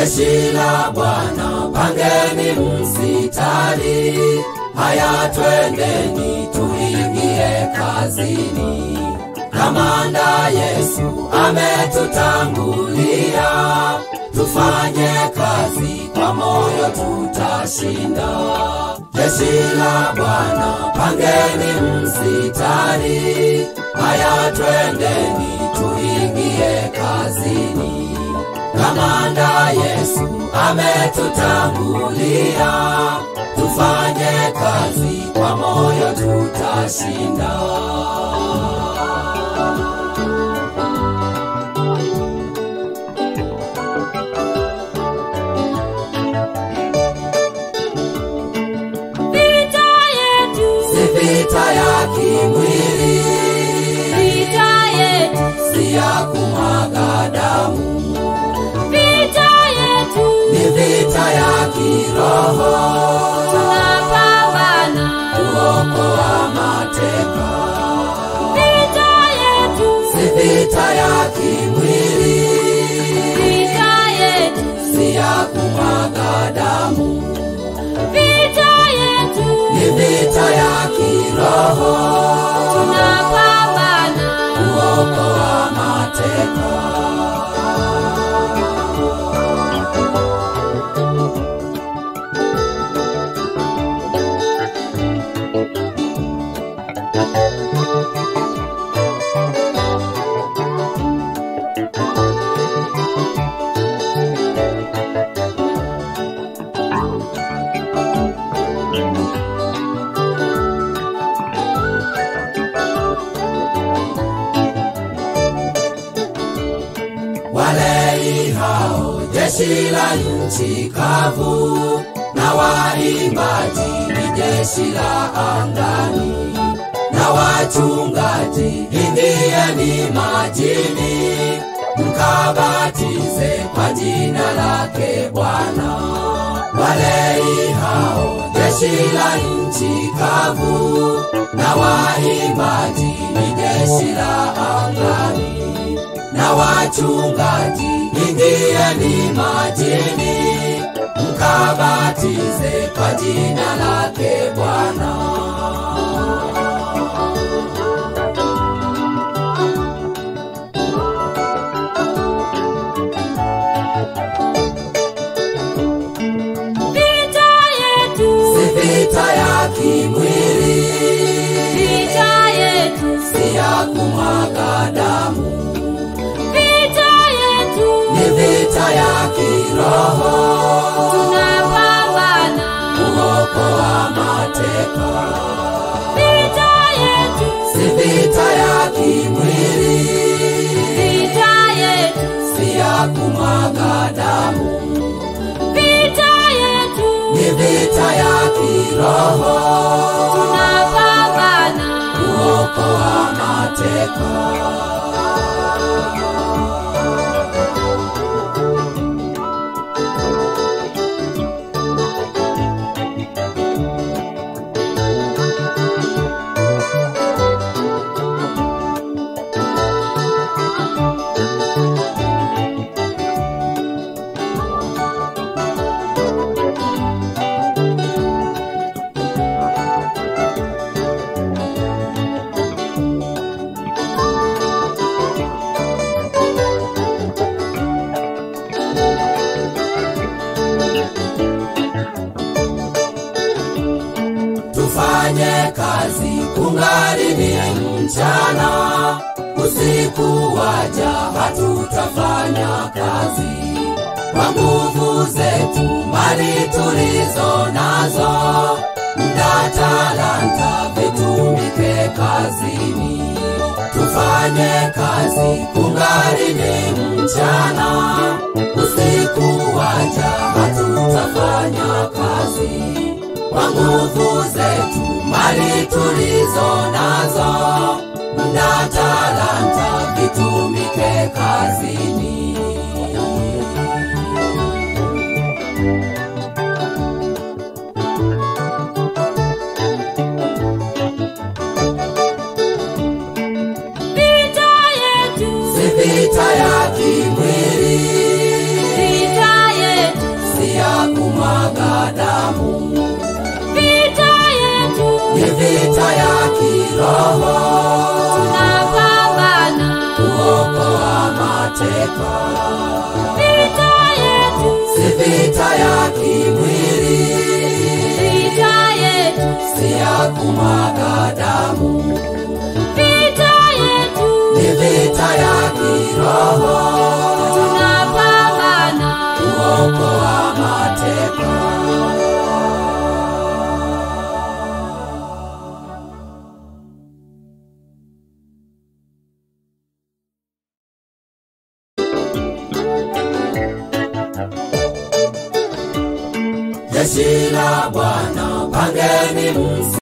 jeshi la Bwana, pangeni msitari. Haya, twendeni tuingie kazini. Kamanda Yesu ametutangulia, tufanye kazi kwa moyo, tutashinda. Jeshi la Bwana, pangeni msitari. Haya, twendeni tuingie kazini. Kamanda Yesu ametutangulia, tufanye kazi kwa moyo, tutashinda. Vita yetu, Si vita ya kimwili, vita yetu, si ya kumwaga damu, vita yetu, ni vita ya kiroho, tunapambana. kuokoa mateka. Vita yetu, Si vita ya kimwili, vita yetu, si ya kumwaga damu, vita yetu, ni vita ya kiroho, tunapambana. kuokoa mateka. Walei hao jeshi la nchi kavu, na waimbaji ni jeshi la angani, na wachungaji ingieni majini, mkabatize kwa jina lake Bwana. Walei hao jeshi la nchi kavu, na waimbaji ni jeshi la angani na wachungaji ingieni majini, mkabatize kwa jina lake Bwana. Vita yetu, Si vita ya kimwili, vita yetu, si ya kumwaga damu, vita yetu, ni vita ya kiroho, tunapambana. kuokoa mateka. Vita yetu, Si vita ya kimwili, vita yetu, si ya kumwaga damu, vita yetu, ni vita ya kiroho, tunapambana. kuokoa mateka. Tufanye kazi kungali ni mchana, usiku waja hatutafanya kazi. Kwa nguvu zetu mali tulizo nazo, mda talanta vitumike kazini. Tufanye kazi kungali ni mchana, usiku waja hatutafanya kazi kwa nguvu zetu mali tulizo nazo, mda talanta vitumike kazini. Vita yetu, Si vita ya kimwili, vita yetu, kiroho tunapambana kuokoa mateka vita yetu si vita ya kimwili vita yetu si ya kumwaga damu vita yetu ni vita ya kiroho tunapambana kuokoa mateka jeshi la Bwana pangeni msi